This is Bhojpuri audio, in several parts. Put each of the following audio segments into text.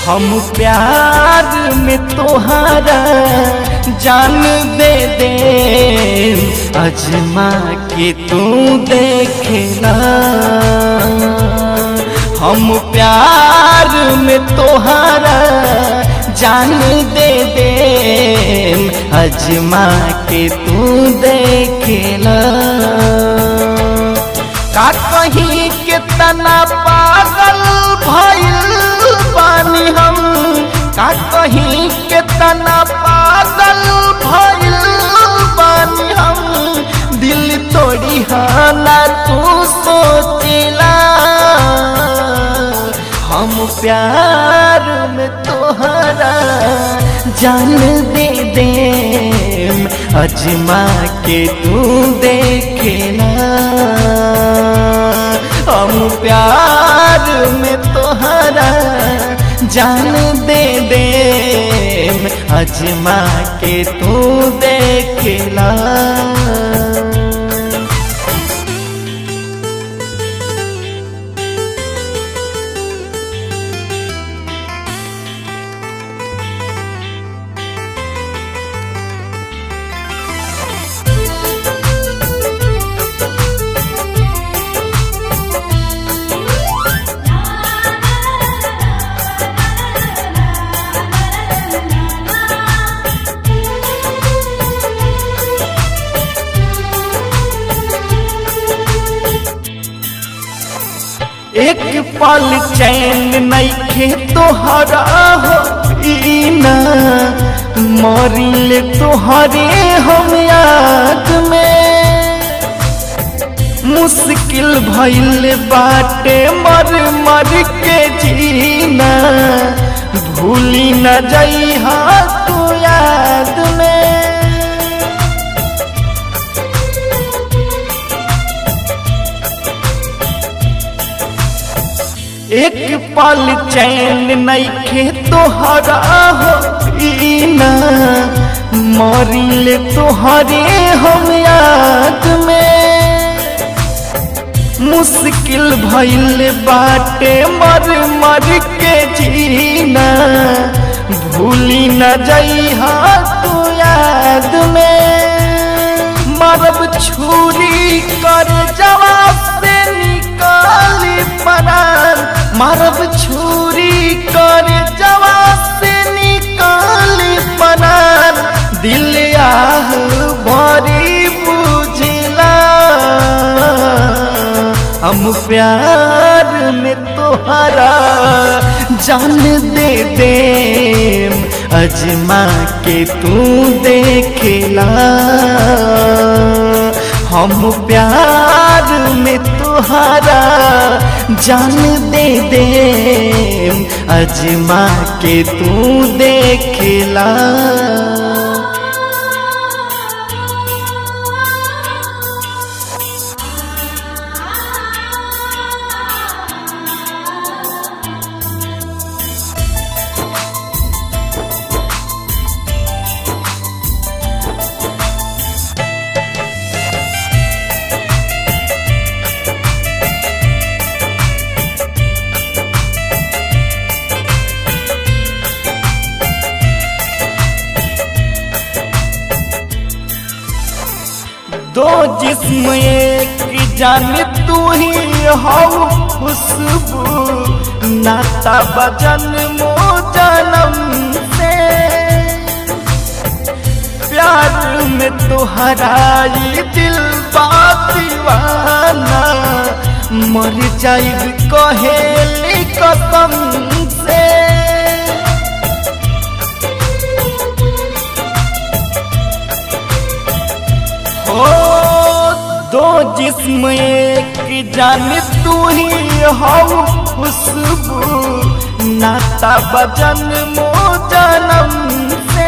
हम प्यार में तोहारा जान दे दे अजमा के तू देखेला हम प्यार में तोहारा जान दे दे अजमा के तू देखेला का कहीं के तना पागल भइल बानी हम का कहीं के तना पागल भइल बानी हम दिल तोड़ी हाना तू सोचला हम प्यार में तोहरा जान दे दे अजमा के तू देखेला हम प्यार में तोहरा जान दे दे अजमा के तू देखेला एक पल चैन नैखे तोहरा हो ना मरिल तोहरे हम याद में मुश्किल भइल बाटे मर मर के जीना भूली न जइहा तू याद में एक पल चैन नैखे तोहरा हो ना मरिल तोहरे हम याद में मुश्किल भइल बाटे मर मर के जीना भूली न जइहा तू याद में मरब छुरी कर जवाब से निकाली परान मरब छुरी कर जवाब से निकाली परान दिल आह भरी बुझला हम प्यार में तोहरा जान दे दे अजमा के तू देखेला हम प्यार में तोहरा जान दे दे अजमा के तू देखेला दो जिस्म एक जान तू ही हो खुशबू नाता बजन मो जन्म से प्यार में तुहराई दिल दीवाना मर जाइब कहेली कसम से हो दो जिस्म एक जान तू ही हो खुशबू नाता बजन मो जन्म से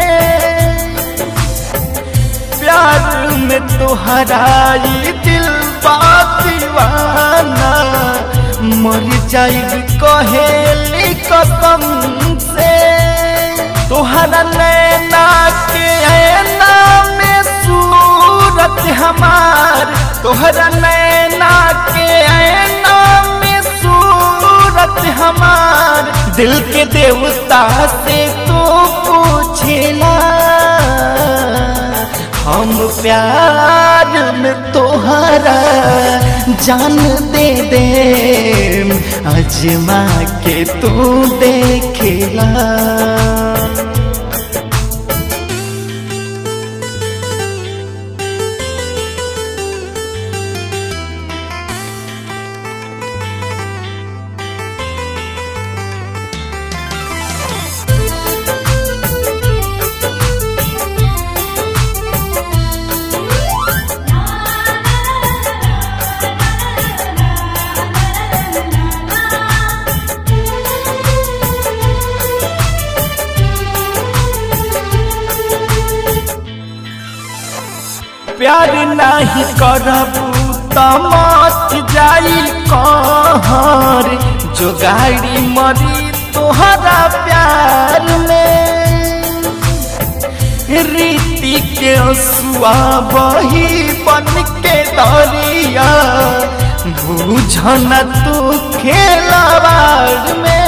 प्यार में तुहराई दिल दीवाना मर जाइब कहेली कसम से तोहरा नैना के ऐना में सूरत हमार तोहरा नैना के ऐना में सूरत हमार दिल के देवता से तू पूछेला हम प्यार में तोहरा जान दे दे अजमा के तू देखेला प्यार नहीं करबू त मच जाई कहर जो गाड़ी मरी तोहरा प्यार में रीति के सुआ बही बन के दरिया बुझन तू खेलवाड़ में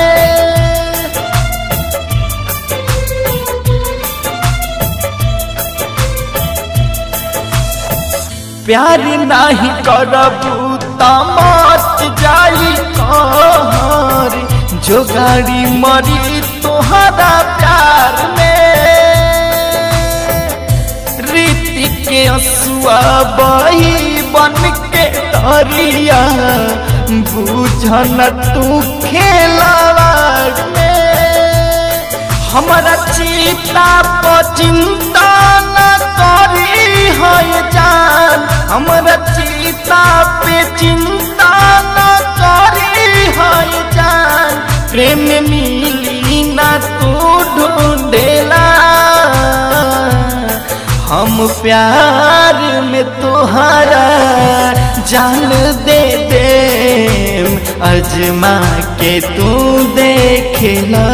प्यार नहीं करबू त मच जाई कहर जो गाड़ी मरी तोहरा प्यार में रीति के असुआ बही बन के दरिया बुझन तू खेलवाड़ में हमारा चिता पर चिंता न करी है जान हमारा चिता पे चिंता न करी है जान प्रेम मिली ना तू ढूंढेला हम प्यार में तोहरा जान दे दे अजमा के तू देखेला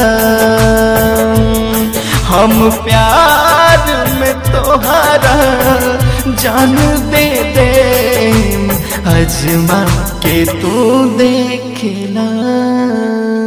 हम प्यार में तोहरा जान दे दे अजमा के तू देखेला